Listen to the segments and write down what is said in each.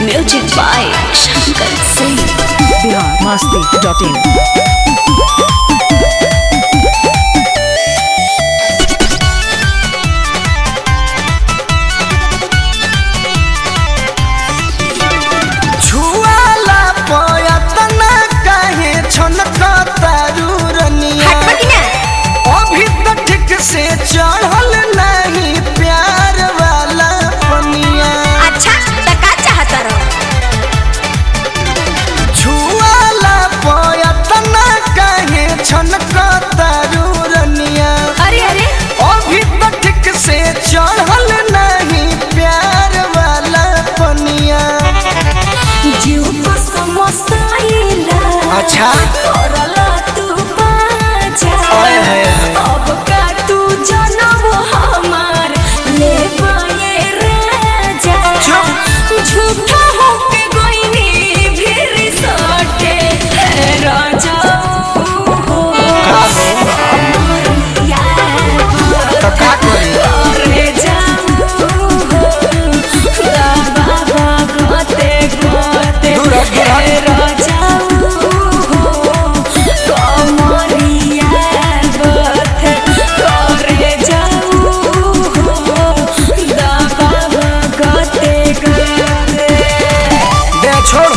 Music by Shankar Singh. Bihar Masti dot in छुआला पयतना काहे छनकतारू रनिया अभी तो ठीक से चढ़ल नहीं प्यार वाला पनिया अच्छा त का चाहता रहो छुआला पयतना काहे छनकतारू रनिया अरे अरे अभी तो ठीक से चढ़ल नहीं प्यार वाला पनिया जीव को समोसाइला अच्छा करला तू बाजा ओए होए होए। अब का तू जनम हमार ले पाए राजा चुप। झूठा होके गोइनी फिर सटे है राजा हो का हो यार तो का करी करे जाऊं बाबा गोते गोते दूर हट, दूर हट। राजाऊ कमरिया गोते करे जाऊं बाबा गोते गोते दे छोड़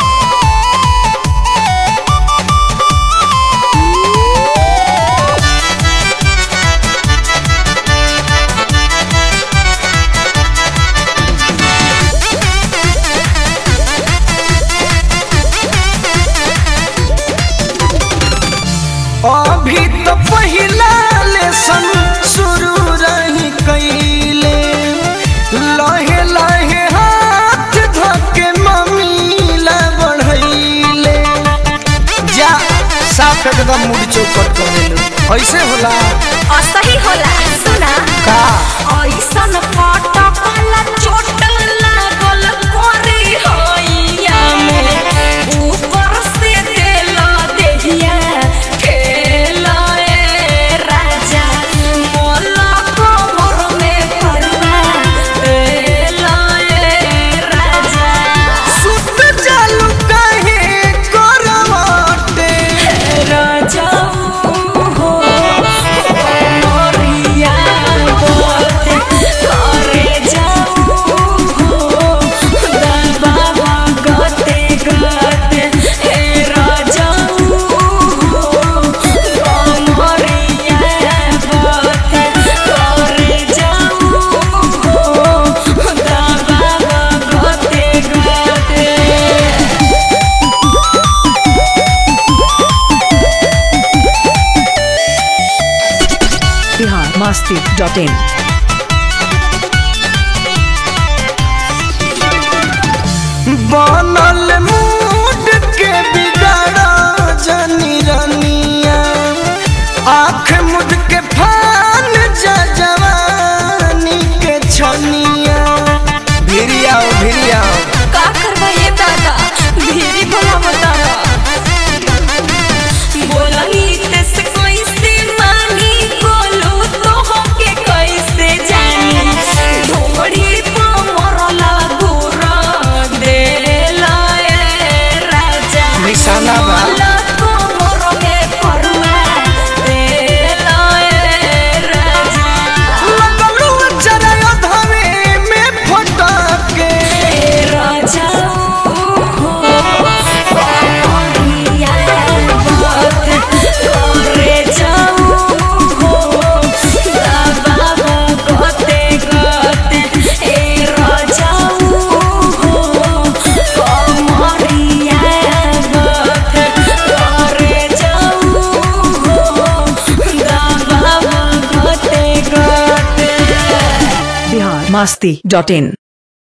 अभी तो पहिला लेसन शुरू रही कैले लहे लहे हाथ धके मम्मीला बढ़ैले जा साफ एकदम मुड़ चौपट कर देलू ऐसे होला असही होला सुना का ऐसन पटकल चोट लागल कोरी होइया में ऊपर से देल देहिया खेला ए राजा मोला कोमर में परवा देला ए राजा सुत चालू काहे करवटे राजा हो मोरिया बोते करे जाऊं हो बाबा गते गते हे राजा हो मोरिया बोते करे जाऊं हो बाबा गते गते बिहार मस्ती डॉट इन बनल मूड के बिगाड़ा जनी रनिया आँख मुद के फान जा जवानी के छनिया भिरिया भिरिया का करबा ये दादा भीरी भला बतावा बोलनी तेस कैसे मानी बोलू तो होके कैसे जानी ढोड़ी पर मरला गुरा देला ए राजा निशाना बा। मोला कोमर में परुआ देला ए राजा लगलू चरय धवे में फटके राजा हो कमरिया बात करे जाऊं हो बाबा गते गते ए राजा हो कमरिया बात करे जाऊं हो बाबा गते गते बिहार मस्ती डॉट इन